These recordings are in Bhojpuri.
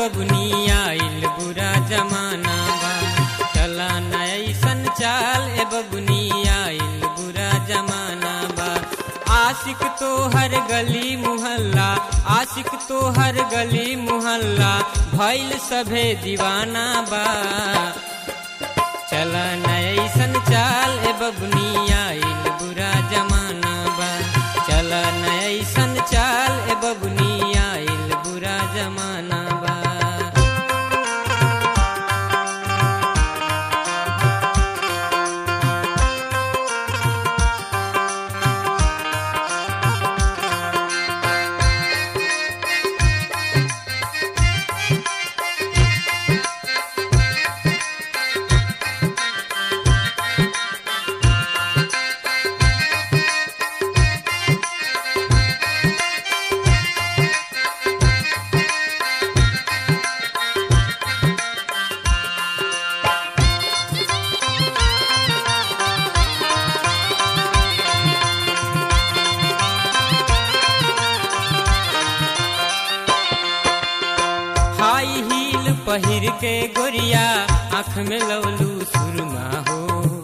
बबुनी आइल बुरा जमाना बा चला न ऐसन चाल ए बबुनी आइल बुरा जमाना बा आशिक तो हर गली मुहल्ला आशिक तो हर गली मुहल्ला भइल सभे दीवाना बा चला न ऐसन चाल ए बबुनी आइल बुरा जमाना बा चला न ऐसन चाल ए बबुनी आइल बुरा जमाना बा हाई हील पहिर के गोरिया आँख में लवलू सुरमा हो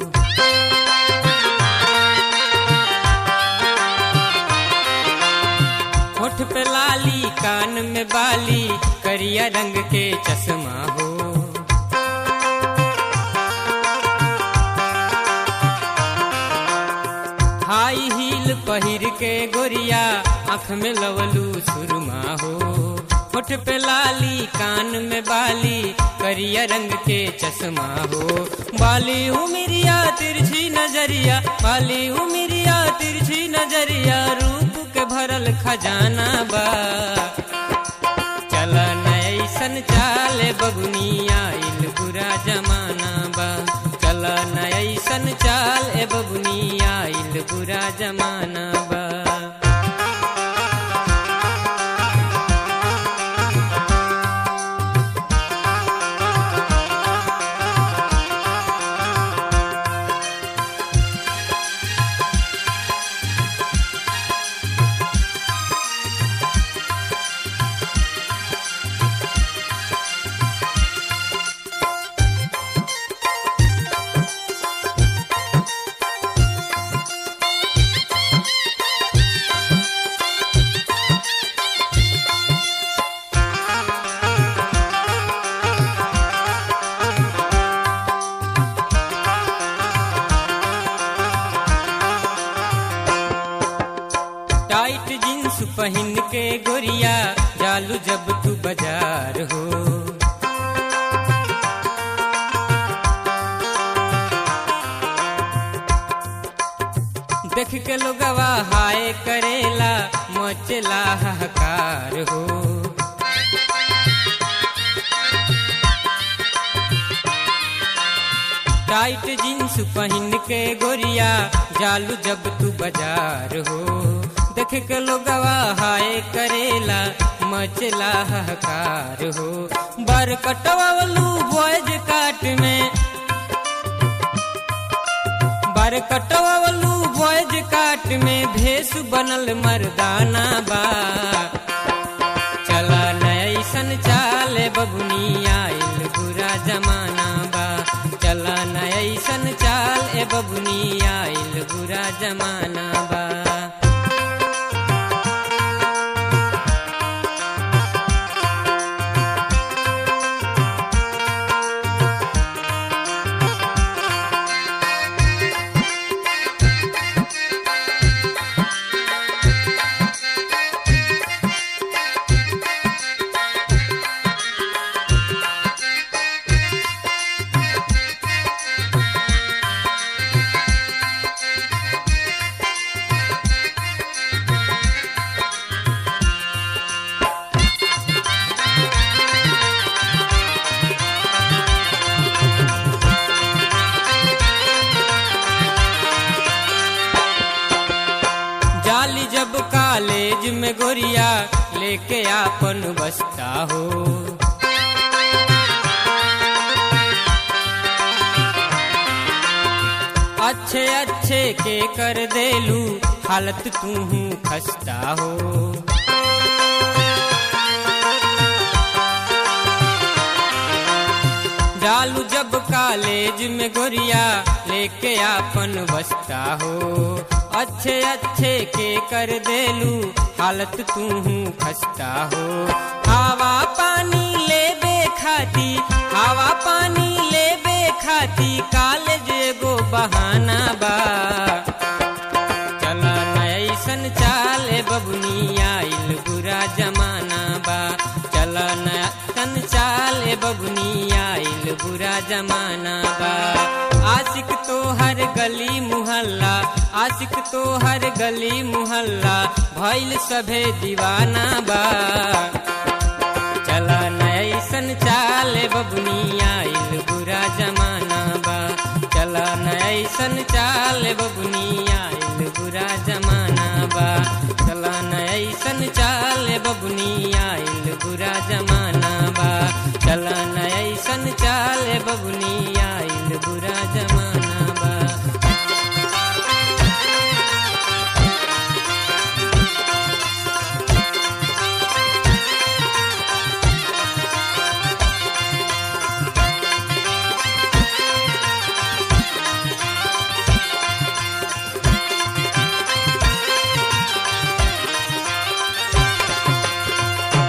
होठ पे लाली कान में बाली करिया रंग के चश्मा हो हाई हील पहिर के गोरिया आँख में लवलू सुरमा हो होठ पे लाली कान में बाली करिया रंग के चश्मा हो बाली उमिरिया तिरछी नजरिया बाली उमिरिया तिरछी नजरिया रूप के भरल खजाना बा चल ऐसन चाले बबुनी आइल बुरा जमाना बा चल ऐसन चाल ए बबुनी आइल बुरा जमाना बा टाइट जींस पहन के गोरिया जालू जब तू बाजार हो देख के लोगवा हाय करेला मचला हकार हो टाइट जींस पहन के गोरिया जालू जब तू बाजार हो देख के लोगवा हाय करेला मचला हकार हो बर कटवावलू बॉयज काट में बर कटवावलू बॉयज काट में भेष बनल मर्दाना बा चला नैसन चाले बबुनी आइल बुरा जमाना बा चला नैसन चाल ए बबुनी आइल बुरा जमाना बा जाली जब कॉलेज में गोरिया लेके आपन बसता हो अच्छे अच्छे के कर देलू हालत तू खस्ता हो जालू जब कॉलेज में गोरिया लेके आपन बसता हो अच्छे अच्छे के कर देलू हालत तू खस्ता हो हवा पानी लेबे खाती हवा पानी लेबे खाती कॉलेज एगो बहाना बा चला ऐसन चाले बबुनी आइल बुरा जमाना बा चला नयन चाले बबुनी आइल बुरा जमाना बा आशिक तो हर गली मुहल्ला आशिक तो हर गली मुहल्ला भइल सभे दीवाना बा चला नैसन चाले बबुनी आइल बुरा जमाना बा चला नैसन चाले बबुनी आइल बुरा जमाना बा चला नैसन चाले बबुनी आइल बुरा जमाना बा चला नैसन चाले बबुनी